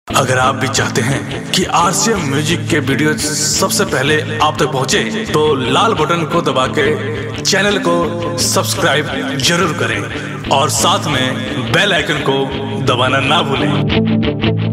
अगर आप भी चाहते हैं कि आरसीएम म्यूजिक के वीडियो सबसे पहले आप तक पहुंचे, तो लाल बटन को दबा के चैनल को सब्सक्राइब जरूर करें और साथ में बेल आइकन को दबाना ना भूलें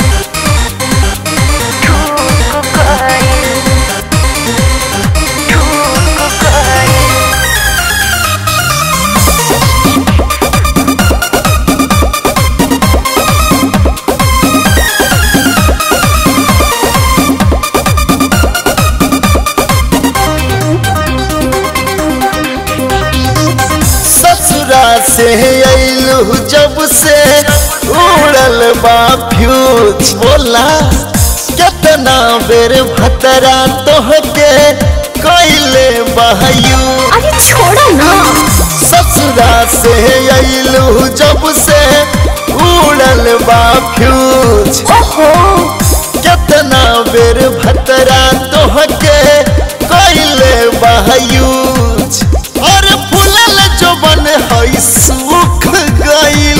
ससुरा से अइलू जब से उड़ल बा फ्यूज बोला कितना बेर भतरा तोहके कैले बहयू अरे छोड़ो ना ससुरा से अइलू जब से उड़ल बा फ्यूज ओहो कितना बेर भतरा तोहके कैले बहयूज और फूलल जो बन हई सूख गइल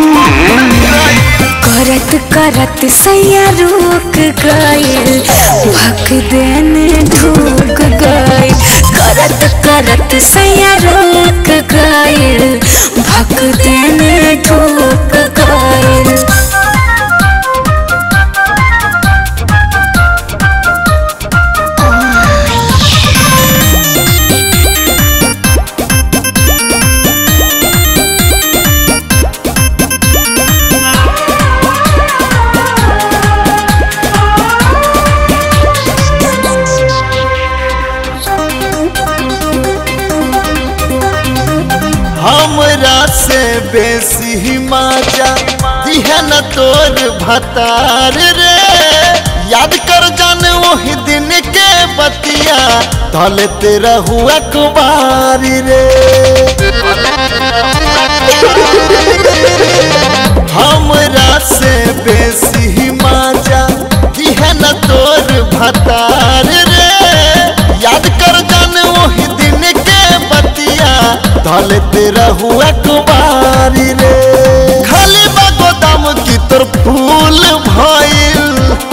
करत करत सैया रुक गइल भक देने ढूक गइल करत करत सैया रुक गइल भक देने ढूक गइल हमरा से बेसी ही माजा दिहन तोर भतार रे याद कर जान वही दिन के बतिया तले तेरा हुआ कुमारी रे हमरा से बेसी ही माजा दिहन तोर भतार रे याद कर जान वही दिन के बतिया तले तेरा हुआ कुमारी रे खाली बा गोदाम की तोर फूल भइल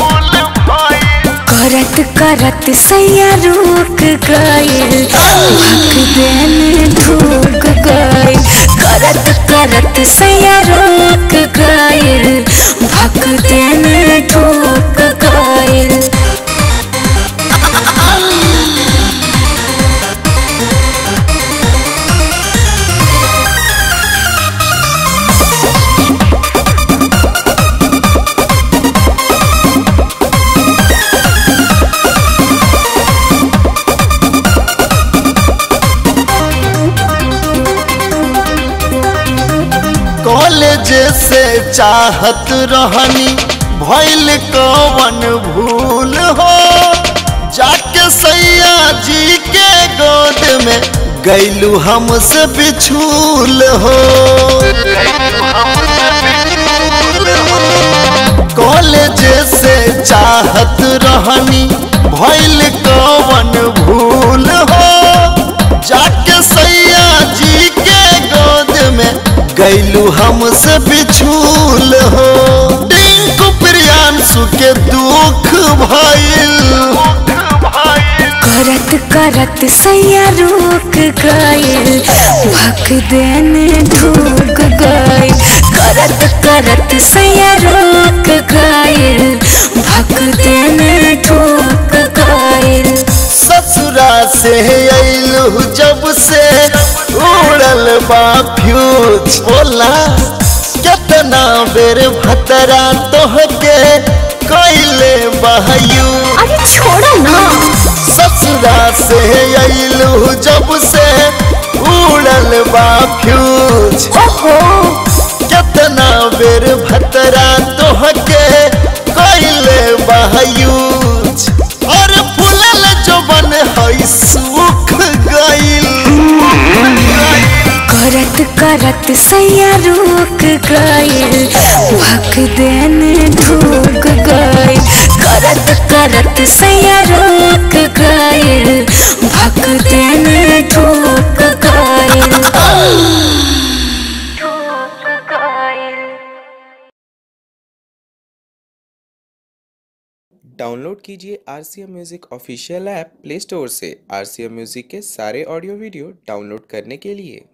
करत करत सैया रुक गइल भक देने ढूक गइल करत करत सैया रुक गइल भक देने ढूक गइल कॉलेज से चाहत रहनी भइल कवन भूल हो जाके सैया जी के गोद में गैलू हमसे बिछूल हो कॉलेज से चाहत रहनी भइल कवन भूल हो जाके सैया जी के गोद में गैलू हमसे बिछूल हो टिंकू प्रियांशु के दुख भइल करत करत सैया रुक गइल भक देने ढूक गइल करत करत सैया रुक गइल भक देने ढूक गइल ससुरा से अइलू जब से उड़ल बा फ्यूज बोला कितना बेर भतरा तोहके कैले बहयू अरे छोड़ो ना ससुरा से अइलू जब से उड़ल बा फ्यूज ओहो कितना बेर भतरा तोहके कैले बहयूज और फूलल जो बन हई सूख गइल करत करत सैया रुक गइल भक देने ढूक गइल करत करत सैया रुक गइल भक देने ढूक गइल डाउनलोड कीजिए R C M music official app play store से आर सी एम म्यूज़िक के सारे ऑडियो वीडियो डाउनलोड करने के लिए